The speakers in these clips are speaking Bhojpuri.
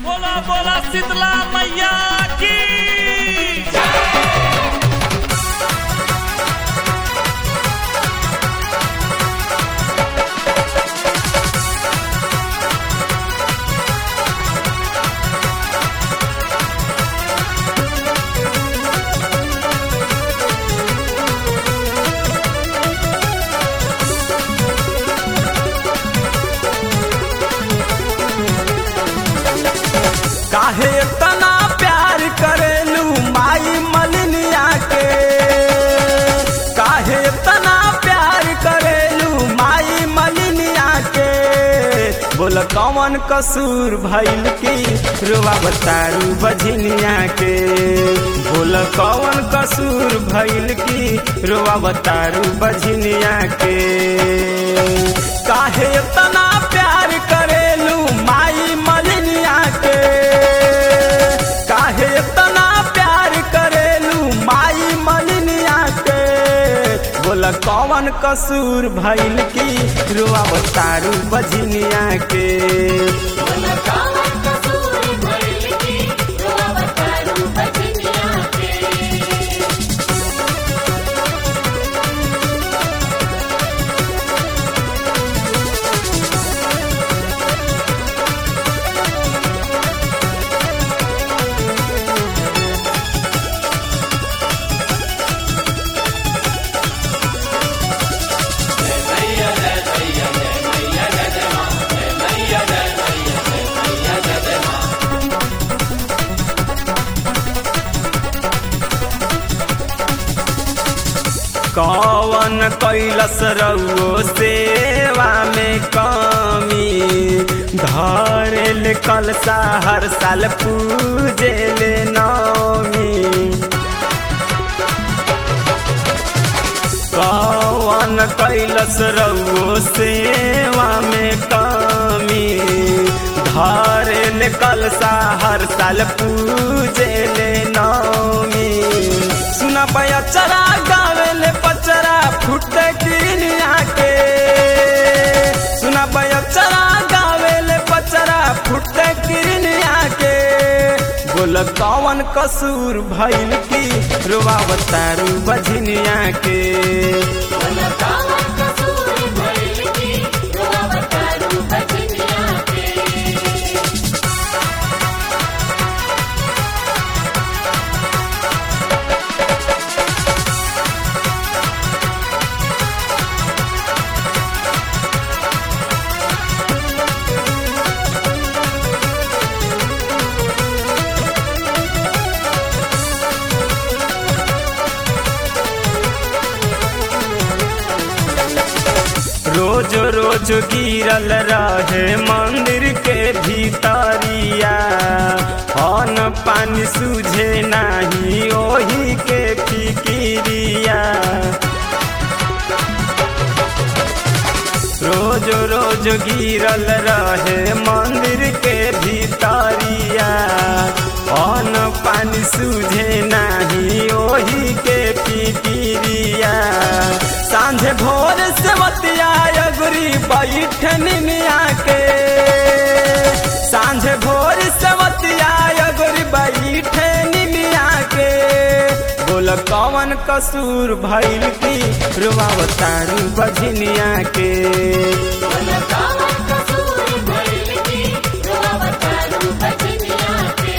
बोला बोला शीतला मैया की काहे तना प्यार करेलू माई मलिनिया के काहे तना प्यार करेलू माई मलिनिया के बोल कौन कसूर भइल की रुआ बतारू बझनिया के बोल कौन कसूर भइल की रुआ बतारू बझनिया के काहे तना प्यार करेलू माई मलिनिया के काहे तना प्यार करेलू माई मलिनिया के बोला कौन कसूर भइल की रुआ बतारू बझनिया के बोला कौन कसूर भइल की रोआ बतारू बजनिया के कौन कैलस रउओ सेवा में कमी धरेल कलसा हर साल पूजेल नौमी कौन कैलस रउओ सेवा में कमी धरेल कलसा हर साल पूजेल नौमी सुना पचरा गावेल पचरा फुट किनिया के सुना पचरा गावेल पचरा फुट किनिया के बोल कौन कसूर भइल की रुआवतारू बझनिया के बोला कौन कसूर भइल की रोआ बतारू बजनिया के रोज रोज गिरल रहे मंदिर के भीतरिया अन पानी सूझे नाही ओही के फिकिरिया रोज रोज गिरल रहे मंदिर के भीतरिया अन पानी सूझे नाही ओही के फिकिरिया सांझे भोर से बतिया अगुरी बैठन मिया के सांझे भोर से बतिया अगुरी बैठन मिया के बोल कौन कसूर भइल की रुआवतारू बझनिया के बोला कौन कसूर भइल की रोआ बतारू बजनिया के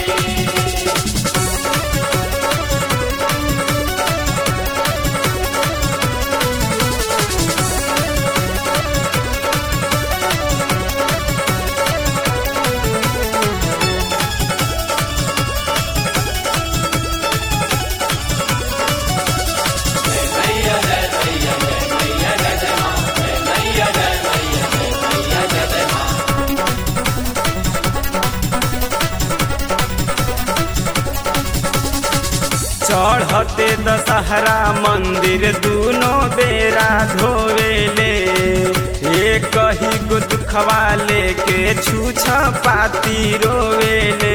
चढ़ते दशहरा मंदिर दूनो बेरा धोवेले एक ही गो दुखवा लेके छूछ पाती रोवेले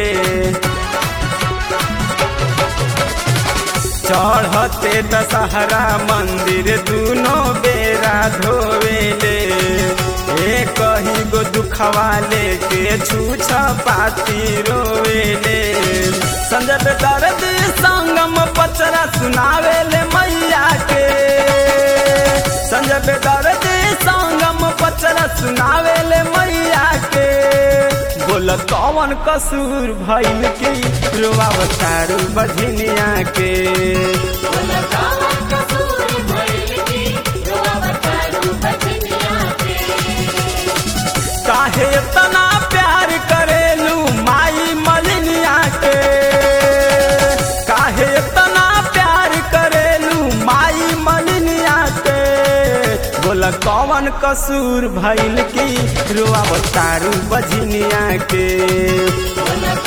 चढ़ते दशहरा मंदिर दूनो बेरा धोवेले कही गो दुखवा लेके छूछ पाती रोवेले संजय पे दर्द संगम पचरा सुनावे ले मैया के संजय पे दर्द संगम पचरा सुनावे ले मैया के बोल कौन कसूर भइल की रोआवतारू बझनिया के बोला कावन कसूर भइल की रोवतारू बजनिया के काहे इतना प्यार करेलू माई मलिनिया के काहे इतना प्यार करेलू माई मलिनिया के बोला कौन कसूर भइल की रोआवतारू बझनिया के बोला